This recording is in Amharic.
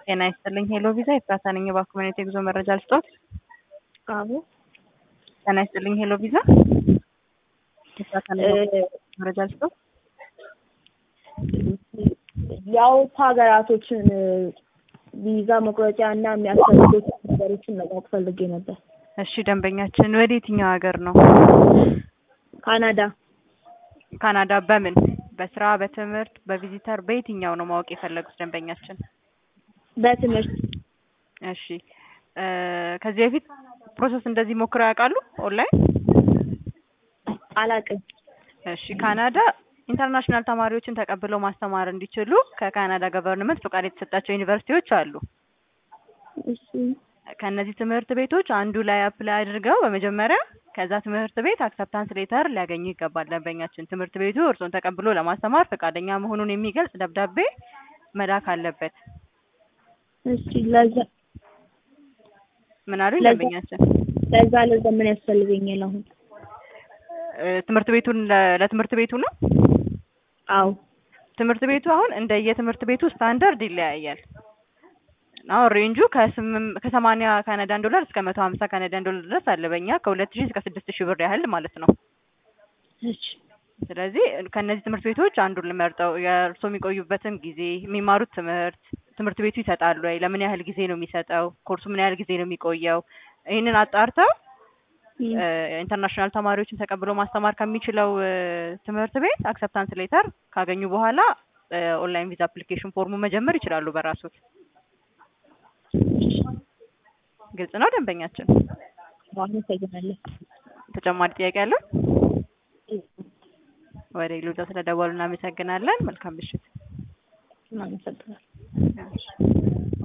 ጤና ይስጥልኝ ሄሎ ቪዛ ኤፍራታ ነኝ። እባክዎ ምን አይነት የጉዞ መረጃ ልስጥዎት? አቡ ጤና ይስጥልኝ ሄሎ ቪዛ ኤፍራታ ነኝ። እባክዎ መረጃ ልስጥዎት? የአውሮፓ ሀገራቶችን ቪዛ መቁረጫ እና የሚያስፈልጉት ነገሮችን ለማወቅ ፈልጌ ነበር። እሺ ደንበኛችን ወደ የትኛው ሀገር ነው? ካናዳ ካናዳ በምን በስራ በትምህርት በቪዚተር በየትኛው ነው ማወቅ የፈለጉት ደንበኛችን? በትምህርት እሺ እ ከዚህ በፊት ፕሮሰስ እንደዚህ ሞክረው ያውቃሉ ኦንላይን? አላቅም። እሺ ካናዳ ኢንተርናሽናል ተማሪዎችን ተቀብለው ማስተማር እንዲችሉ ከካናዳ ገቨርንመንት ፈቃድ የተሰጣቸው ዩኒቨርሲቲዎች አሉ። እሺ ከእነዚህ ትምህርት ቤቶች አንዱ ላይ አፕላይ አድርገው በመጀመሪያ ከዛ ትምህርት ቤት አክሰፕታንስ ሌተር ሊያገኙ ይገባል። ደንበኛችን ትምህርት ቤቱ እርስዎን ተቀብሎ ለማስተማር ፈቃደኛ መሆኑን የሚገልጽ ደብዳቤ መላክ አለበት። እሺ ለዛ ምን አሉ ለዛ- ደንበኛችን? ለዛ ለዛ ምን ያስፈልገኛል አሁን? እ ትምህርት ቤቱን ለ- ለትምህርት ቤቱ ነው። አዎ ትምህርት ቤቱ አሁን እንደ የትምህርት ቤቱ ስታንዳርድ ይለያያል። አሁን ሬንጁ ከስምም ከሰማንያ ካናዳን ዶላር እስከ መቶ ሀምሳ ካናዳን ዶላር ድረስ አለ። በእኛ ከሁለት ሺህ እስከ ስድስት ሺህ ብር ያህል ማለት ነው። እሺ ስለዚህ ከእነዚህ ትምህርት ቤቶች አንዱን ልመርጠው። የእርስዎ የሚቆዩበትን ጊዜ፣ የሚማሩት ትምህርት፣ ትምህርት ቤቱ ይሰጣሉ ወይ፣ ለምን ያህል ጊዜ ነው የሚሰጠው፣ ኮርሱ ምን ያህል ጊዜ ነው የሚቆየው፣ ይህንን አጣርተው እም፣ እ ኢንተርናሽናል ተማሪዎችን ተቀብሎ ማስተማር ከሚችለው እ ትምህርት ቤት አክሰፕታንስ ሌተር ካገኙ በኋላ እ ኦንላይን ቪዛ አፕሊኬሽን ፎርሙ መጀመር ይችላሉ በራሶት። ግልጽ ነው ደንበኛችን? አመሰግናለሁ። ተጨማሪ ጥያቄ አለው? ወደ ሌሎች ስለደወሉ እናመሰግናለን። መልካም ምሽት። አመሰግናለሁ። እሺ።